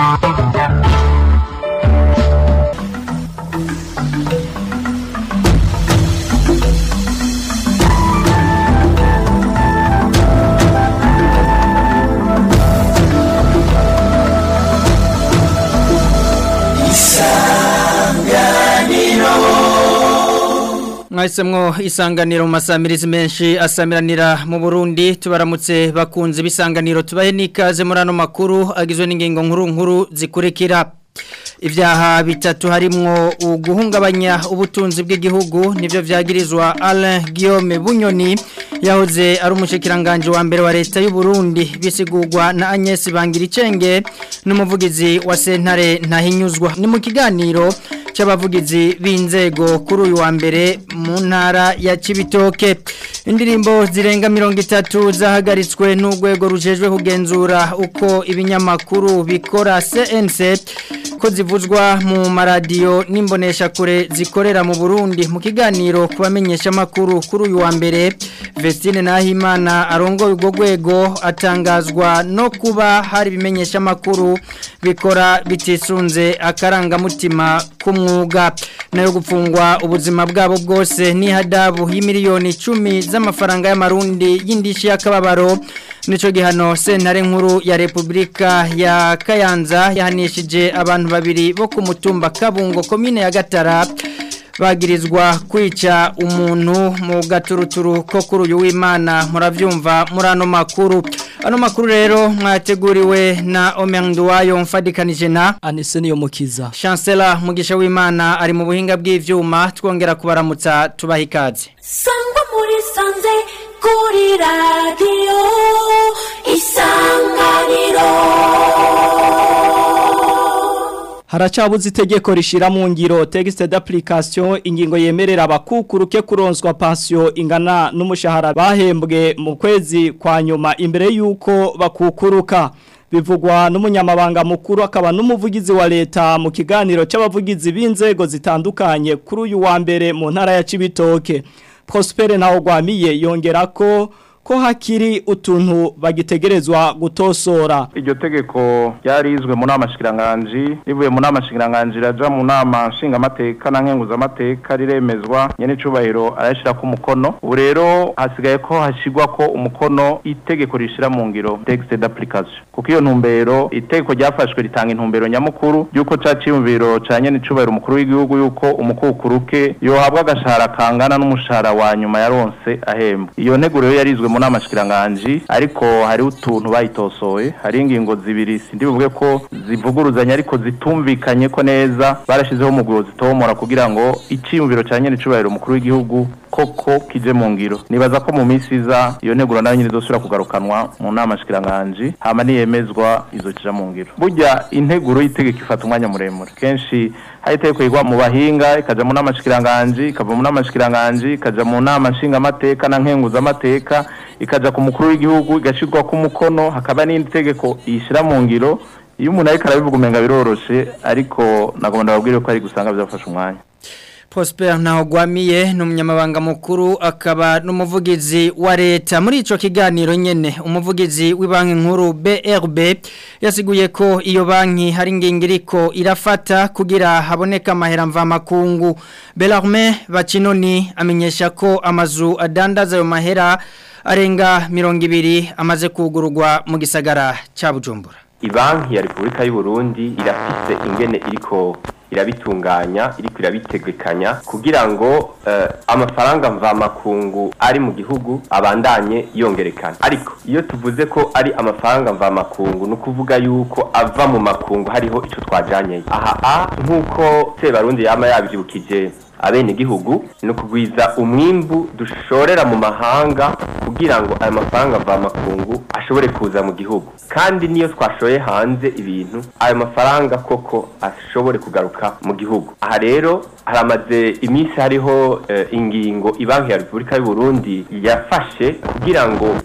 mwahisemwo isanganiro mu masamirizi menshi asamiranira mu Burundi tubaramutse bakunze bisanganiro tubahe n'ikaze muri ano makuru agizwe n'ingingo nkuru nkuru zikurikira Ibyaha bitatu harimwo uguhungabanya ubutunzi bw'igihugu nivyo vyagirizwa Alain Guillaume Bunyoni yahoze ari umushikiranganje wa mbere wa leta y'u Burundi bisigurwa na Agnes Bangiricenge n'umuvugizi wa Sentare ntahinyuzwa ni mu kiganiro c'abavugizi b'inzego kuri uyu wa mbere mu ntara ya Cibitoke indirimbo zirenga 30 zahagaritswe n'urwego rujejwe kugenzura uko ibinyamakuru bikora CNC ko zivuzwa mu maradiyo n'imbonesha kure zikorera mu Burundi mu kiganiro kubamenyesha makuru kuri uyu wa mbere Vestine Nahimana arongoye ubwo rwego atangazwa no kuba hari bimenyesha makuru bikora bitisunze akarangamutima k'umwuga nayo gupfungwa ubuzima bwabo bwose ni hadabu y'imiliyoni 10 z'amafaranga y'amarundi y'indishi y'akababaro nico gihano sentare nkuru ya Republika ya Kayanza yahanishije abantu babiri bo ku mutumba Kabungo komine ya Gatara bagirizwa kwica umuntu mu gaturuturu ko kuri uyu w'Imana muravyumva muri ano makuru ano makuru rero mwateguriwe na Omenduwayo mfadikanije na Anise niyo mukiza Chancellor Mugisha w'Imana ari mu buhinga bw'ivyuma twongera kubaramutsa tubaha ikaze Sangwa muri sanze kuri radio isanganiro Haracabuze itegeko rishira mu ngiro texte d'application ingingo yemerera abakukuruke kuronswa pension ingana n'umushahara bahembwe mu kwezi kwa nyuma imbere yuko bakukuruka bivugwa n'umunyamabanga mukuru akaba n'umuvugizi wa leta mu kiganiro c'abavugizi b'inzego zitandukanye kuri uyu wa mbere mu ntara ya Cibitoke Prosper naho gwamiye yongera ko ko hakiri utuntu bagitegerezwa gutosora iryo tegeko ryarizwe mu nama shikiranganji rivuye mu nama shikiranganji raja mu nama nshingamateka na nkenguzamateka riremezwa nyene icubahiro arayashira ku mukono ubu rero hasigaye ko hashigwa ko umukono itegeko rishira mu ngiro texte d'application kuko iyo ntumbero itegeko ryafashwe ritanga intumbero nyamukuru yuko ca ciyumviro ca nyene icubahiro umukuru w'igihugu yuko umukukuruke yohabwa agashahara kangana n'umushahara wa nyuma yaronse ahembwa iyo nteguro rero yarizwe mu nama shikiranganji ariko hari utuntu bayitosoye hari ingingo zibiri sindi buvuge ko zivuguruzanya ariko zitumvikanye ko neza barashizeho umugwi zitomora kugira ngo iciyumviro ca nyene icubahiro umukuru w'igihugu koko kije mu ngiro nibaza ko mu minsi iza iyo neguro nayo nyine izosubira kugarukanwa mu nama shikiranganji hama niyemezwa izokija mu ngiro burya integuro y'itegeko ifata umwanya muremure kenshi hari itegeko yigwa mu bahinga ikaja mu nama shikiranganji ikava mu nama shikiranganji ikaja mu nama nshingamateka na nkenguzamateka ikaja ku mukuru w'igihugu igashirwa ku mukono hakaba n'indi tegeko yishira mu ngiro iyo umuntu ariko arabivuga umenga biroroshe ariko nagomba ndababwire ko ari gusanga byafashe umwanya Prosper Ntahogwamiye ni umunyamabanga mukuru akaba n'umuvugizi wa leta muri ico kiganiro nyene umuvugizi w'ibanki nkuru BRB yasiguye ko iyo banki hari ingingiriko irafata kugira haboneka amahera mva makungu Belarme Bacinoni amenyesha ko amazu adandaza ayo mahera arenga 200 amaze kugururwa mu gisagara ca Bujumbura Ibanki ya Republika y'u Burundi irafise ingene iriko irabitunganya iriko irabitegekanya kugira ngo uh, amafaranga mva makungu ari mu gihugu abandanye yongerekana ariko iyo tuvuze ko ari amafaranga mva makungu no kuvuga yuko ava mu makungu hariho ico twajanye aha a nkuko Sebarundi yama yabyukije abene gihugu no kugwiza umwimbu dushorera mu mahanga kugira ngo aya mafaranga mva makungu ashobore kuza mu gihugu kandi niyo twashoye hanze ibintu ayo mafaranga koko ashobore kugaruka mu gihugu aha rero haramaze iminsi hariho uh, ingingo ibanki ya Republika y'u Burundi yafashe kugira ngo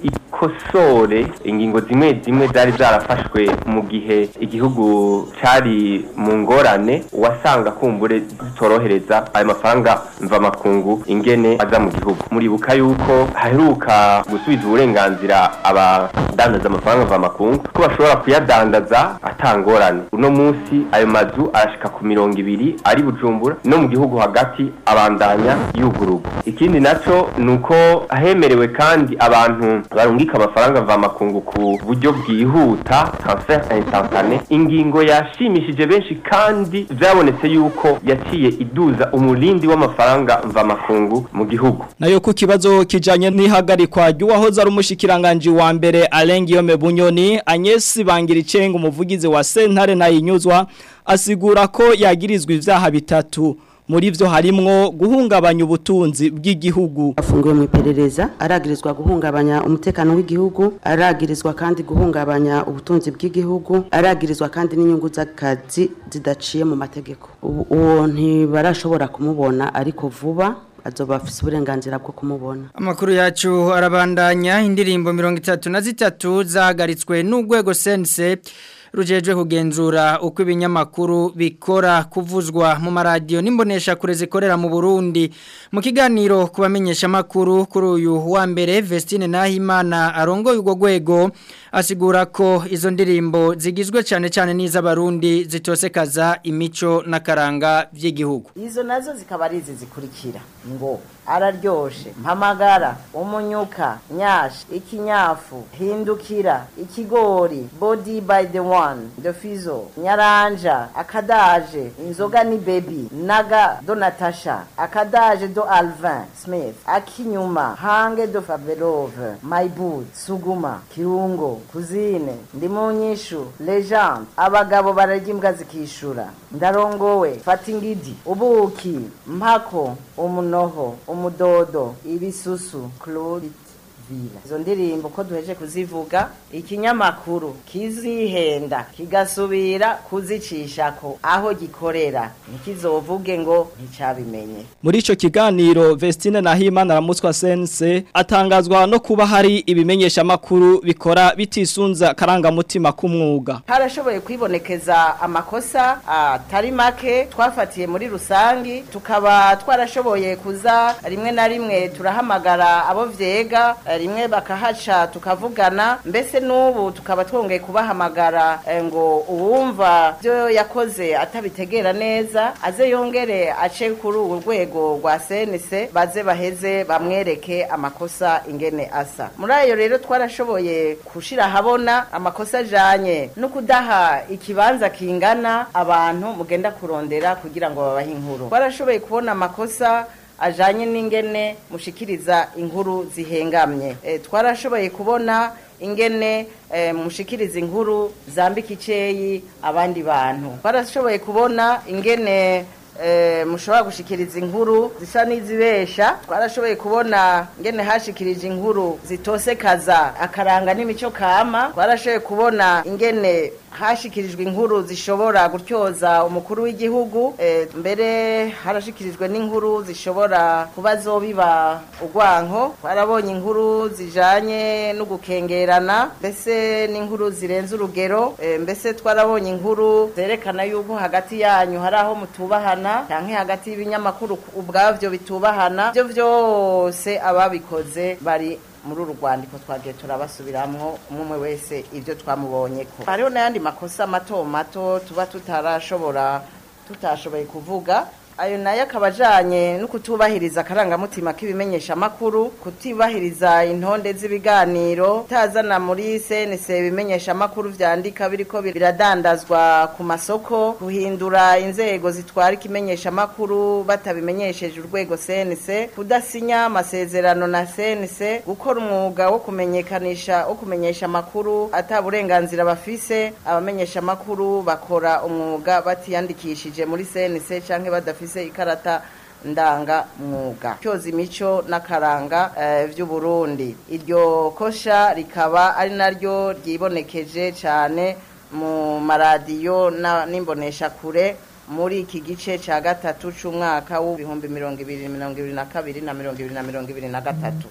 ikosore ingingo zimwe zimwe zari zarafashwe mu gihe igihugu cari mu ngorane wasanga kumbure zitorohereza ayo mafaranga mvamakungu ingene aza mu gihugu muribuka yuko haheruka gusubiza uburenganzira abadandaza amafaranga mvamakungu ko bashobora kuyadandaza atangorane uno munsi ayo mazu arashika ku mirongo ibiri ari bujumbura no mu gihugu hagati abandanya yugururwa ikindi naco ni uko hemerewe kandi abantu barungika amafaranga mvamakungu ku buryo bwihuta transfer instantane ingingo yashimishije benshi kandi vyabonetse yuko yaciye iduza umurindi w'amafaranga mvamakungu mu gihugu nayo ku kibazo kijanye n'ihagarikwa ry'uwahoze ari umushikiranganje wa mbere Alengiyome Bunyoni Agnes Bangiricenga umuvugizi wa Sentare na Inyuzwa asigura ko yagirizwa ivyaha bitatu muri vyo harimwo guhungabanya ubutunzi bw'igihugu afungiwe mu iperereza aragirizwa guhungabanya umutekano w'igihugu aragirizwa kandi guhungabanya ubutunzi bw'igihugu aragirizwa kandi n'inyungu z'akazi zidaciye mu mategeko Ubu- uwo ntibarashobora kumubona ariko vuba azoba afise uburenganzira bwo kumubona Amakuru yacu arabandanya indirimbo mirongo itatu na zitatu zahagaritswe n'urwego sense rujejwe kugenzura uko ibinyamakuru bikora kuvuzwa mu maradiyo n'imbonesha kure zikorera mu Burundi mu kiganiro kubamenyesha makuru kuri uyu wa mbere Vestine Nahimana arongoye urwo rwego asigura ko izo ndirimbo zigizwe cyane cyane n'iz'abarundi zitosekaza imico n'akaranga by'igihugu izo nazo zikaba ari izi zikurikira ngo araryoshe mpamagara umunyuka nyashi ikinyafu hindukira ikigori body by the one the fizo nyaranja akadaje inzoga ni baby naga do natasha akadaje do alvin smith akinyuma hange do fabelove my boot suguma kirungo kuzine ndi mu nyishu legend abagabo bararya imbwa zikishura ndarongowe fata ingidi ubuki mpako umunoho umudodo ibisusu claude vila izo ndirimbo ko duheje kuzivuga ikinyamakuru kizihenda kigasubira kuzicishako aho gikorera ntikizovuge ngo nticabimenye Muri ico kiganiro Vestine Nahimana aramutswa sense atangazwa no kuba hari ibimenyesha makuru bikora bitisunza karangamutima k'umwuga. harashoboye kwibonekeza amakosa atari make twafatiye muri rusangi tukaba twarashoboye kuza rimwe na rimwe turahamagara abo vyega eh, rimwe bakahaca tukavugana mbese n'ubu tukaba twongeye kubahamagara eh, ngo uwumva byo yakoze atabitegera neza aze yongere ace kuri uru rwego rwa senise baze baheze bamwereke amakosa ingene asa muri ayo rero twarashoboye gushira ahabona amakosa ajanye no kudaha ikibanza kingana abantu mugenda kurondera kugira ngo babahe inkuru twarashoboye kubona amakosa ajanye n'ingene mushikiriza inkuru zihengamye e, twarashoboye kubona ingene e, mushikiriza inkuru zambika iceyi abandi bantu twarashoboye kubona ingene e, mushobora gushikiriza inkuru zisa n'izibesha twarashoboye kubona ingene hashikirije inkuru zitosekaza akaranga n'imico kama twarashoboye kubona ingene hashikirijwe inkuru zishobora gutyoza umukuru w'igihugu eh, mbere harashikirijwe n'inkuru zishobora kuba zobiba urwanko twarabonye inkuru zijanye no gukengerana mbese n'inkuru zirenze urugero eh, mbese twarabonye inkuru zerekana yuko hagati yanyu hari aho mutubahana canke hagati y'ibinyamakuru ubwavyo bitubahana byo vyose ababikoze bari muri uru rwandiko twagiye turabasubiramwo umwe wese ibyo twamubonye ko hariho n'ayandi makosa mato mato tuba tutarashobora tutashoboye kuvuga ayo nayo akaba ajanye no kutubahiriza akarangamutima k'ibimenyeshamakuru kutubahiriza intonde z'ibiganiro utazana muri senese ibimenyeshamakuru vyandika biriko biradandazwa ku masoko guhindura inzego zitwara ikimenyeshamakuru batabimenyesheje urwego senese kudasinya amasezerano na senese gukora umwuga wo kumenyekanisha wo kumenyesha amakuru ata burenganzira bafise abamenyeshamakuru bakora umwuga batiyandikishije muri senese canke badafise bafise ikarata ndanga mwuga cyoza imico n'akaranga eh, vy'uburundi iryo kosha rikaba ari naryo ryibonekeje cyane mu maradiyo n'imbonesha kure muri iki gice cya gatatu c'umwaka w'ibihumbi mirongo ibiri mirongo ibiri na kabiri na mirongo ibiri na mirongo ibiri na gatatu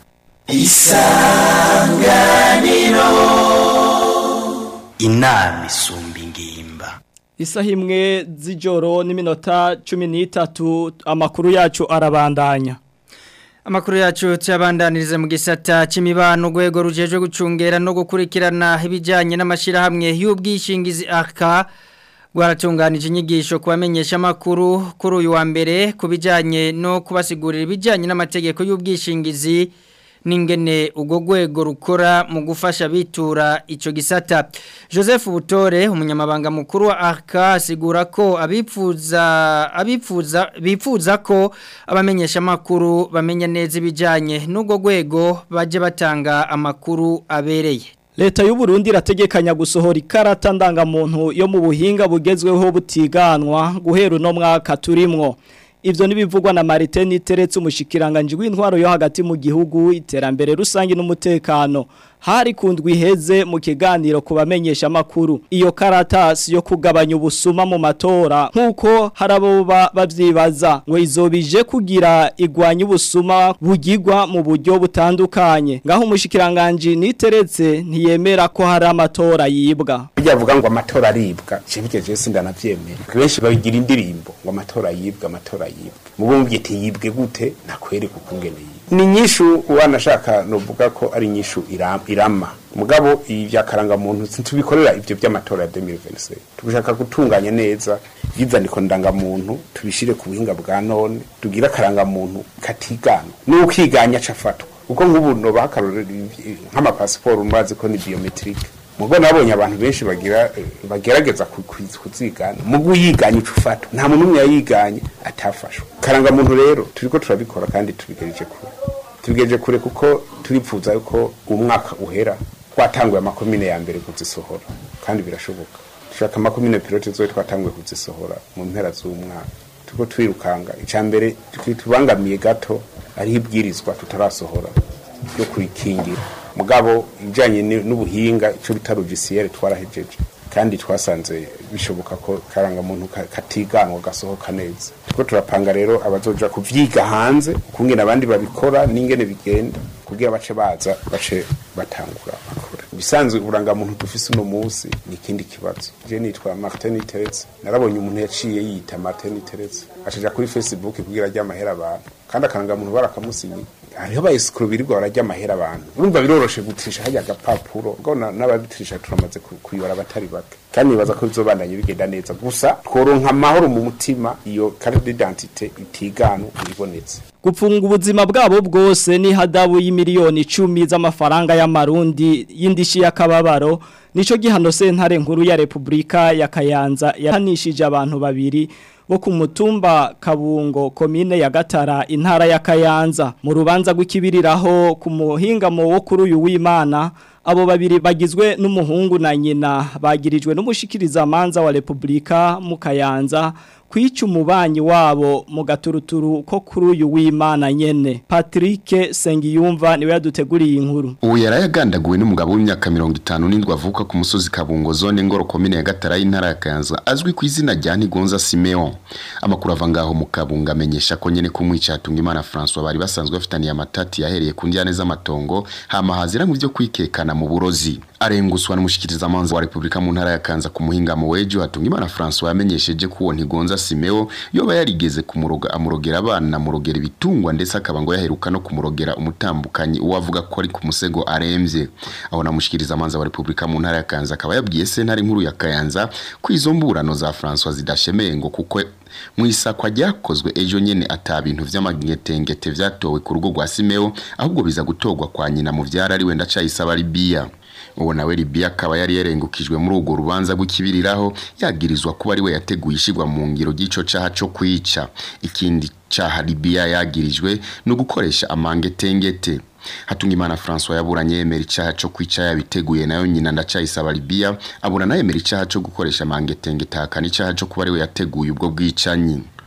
inama isumba ingimba Isaha imwe z'ijoro n'iminota cumi n'itatu amakuru yacu arabandanya. Amakuru yacu tuyabandanirize mu gisata c'imibano rwego rujejwe gucungera no gukurikirana ibijanye n'amashirahamwe y'ubwishingizi aka rwaratunganije inyigisho kubamenyesha amakuru kuri uyu wa mbere kubijanye no kubasigurira ibijanye n'amategeko y'ubwishingizi n'ingene ubwo rwego rukora mu gufasha bitura ico gisata Joseph Butore umunyamabanga mukuru wa ARK asigura ko abipfuza abipfuza bipfuza ko abamenyesha makuru bamenya neza ibijanye n'ubwo rwego baje batanga amakuru abereye Leta y'u Burundi irategekanya gusohora ikarata ndangamuntu yo mu buhinga bugezweho butiganwa guhera uno mwaka turimwo Ivyo nibivugwa na Martin Teretse umushikiranganje w'intwaro yo hagati mu gihugu iterambere rusangi n'umutekano hari kundwa iheze mu kiganiro kubamenyesha makuru iyo karatasi yo kugabanya ubusuma mu matora nkuko harabo bavyibaza ngo izobije kugira igwanya ubusuma bugigwa mu buryo butandukanye ngaho umushikiranganje niteretse ntiyemera ko hari amatora yibwa byavuga ngo amatora aribwa cibike je sindanavyemera benshi babigira indirimbo ngo amatora yibwa amatora yibwa mubumvye yibwe gute nakwereka ukungene yibwe ni nyishu wanashaka novuga ko ari nyishu irama mugabo ibi byakaranga muntu tubikorera ivyo by'amatora ya 2026 tugishaka gutunganya neza yizaniko ndangamuntu tubishire ku buhinga bwa none tugira karanga muntu katigana n'ukiganya cafatwa uko nk'ubu no bakarorera nk'ama passport umbazi ko ni biometrique mugo nabonye abantu benshi bagira bagerageza kuzigana mugo yiganye ucufata nta muntu umwe yayiganye atafashwe karanga muntu rero turiko turabikora kandi tubigereje kure tubigereje kure kuko turipfuza yuko umwaka uhera twatanguye amakomine ya mbere kuzisohora kandi birashoboka dushaka amakomine pilote zoe twatanguye kuzisohora mu mpera z'umwaka turiko twirukanga ica mbere tubangamiye gato ariho ibwirizwa tutarasohora ryo kurikingira mugabo ibijanye n'ubuhinga ico bita logiciel twarahejeje kandi twasanze bishoboka ko karanga muntu katiganwa gasohoka neza tuko turapanga rero abazoja kuvyiga hanze ukungene abandi babikora n'ingene bigenda kugira bace baza bace batangura bakora bisanzwe uranga muntu dufise uno munsi ni ikindi kibazo je nitwa Martin Teretse narabonye umuntu yaciye yita Martin Teretse acaja kuri Facebook kugira ajya amahera abantu kandi akaranga muntu barakamusinyi hariho abayesukuru birirwa barajya amahera abantu urumva biroroshe gutirisha hajya agapapuro ngo n'ababitirisha turamaze kuyibara abatari bake kandi nibaza ko bizobandanye bigenda neza gusa tworonka amahoro mu mutima iyo carte d'identité itiganu ibonetse gupfunga ubuzima bwabo bwose ni hadabu y'imiliyoni icumi z'amafaranga y'amarundi y'indishi y'akababaro nico gihano sentare nkuru ya Republika ya Kayanza yahanishije abantu babiri bo ku mutumba kabungo komine ya gatara intara ya Kayanza mu rubanza rw'ikibiriraho ku muhingamo wo kuri uyu w'Imana abo babiri bagizwe n'umuhungu na nyina bagirijwe n'umushikiriza manza wa Republika mu Kayanza kwica umubanyi wabo mu gaturuturu ko kuri uyu w'Imana nyene Patrick Sengiyumva niwe yaduteguriye inkuru ubu yarayagandaguwe n'umugabo w'imyaka 57 avuka ku musozi Kabungo zone ngoro komine ya Gatara y'intara ya Kayanza azwi ku izina rya Ntigonza Simeon amakuru ava ngaho mu Kabungo amenyesha ko nyene kumwica hatunga Imana François bari basanzwe bafitaniye amatati yahereye ku ndiyane z'amatongo hama hazira mu byo kwikekana mu burozi arenguswa n'umushikiriza manza wa Republika mu ntara ya Kanza ku muhinga mu wejo hatunga Imana François yamenyesheje ko Ntigonza Simeo yoba yarigeze kumuroga amurogera abana murogera ibitungwa ndetse akaba ngo yaheruka no kumurogera umutambukanyi uwavuga ko ari ku musego aremvye aho namushikiriza manza wa Republika mu ntara ya Kanza akaba yabwiye sentare nkuru ya Kayanza ko izo mburano za François zidashemeye ngo kuko mu isakwa ryakozwe ejo nyene ata bintu vy'amagetengete vyatowe ku rugo rwa Simeo ahubwo biza gutogwa kwa nyina mu vyara ari wenda cayisaba Libya uwo nawe Libya akaba yari yarengukijwe muri urwo rubanza rw'ikibiriraho yagirizwa kuba ari we yateguye ishigwa mu ngiro ry'ico caha co kwica ikindi caha Libya yagirijwe no gukoresha amangetengete Hatungimana François yaburanye yemera icaha co kwica yabiteguye nayo nyina ndacayisaba Libya abura nayo yemera icaha co gukoresha amangetengete hakana icaha co kuba ari we yateguye ubwo bwicanyi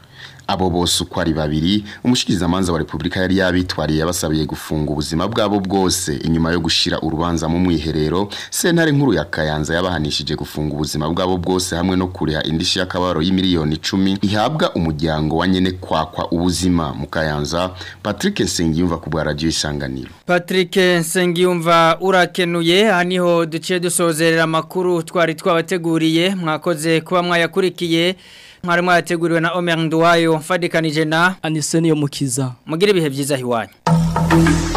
abo bose uko ari babiri umushikirizamanza wa Republika yari yabitwariye yabasabiye gufunga ubuzima bwabo bwose inyuma yo gushira urubanza mu mwiherero sentare nkuru ya Kayanza yabahanishije gufunga ubuzima bwabo bwose hamwe no kuriha indishi y'akabaro y'imiliyoni 10 ihabwa umuryango wa nyene kwakwa ubuzima mu Kayanza Patrick Nsengiyumva ku bwa radio isanganiro Patrick Nsengiyumva urakenuye haniho duciye dusozerera amakuru twari twabateguriye mwakoze kuba mwayakurikiye mwari mwateguriwe na Omer Nduwayo mfadikanije na Aniseni yo mukiza mugire ibihe byiza hiwanyu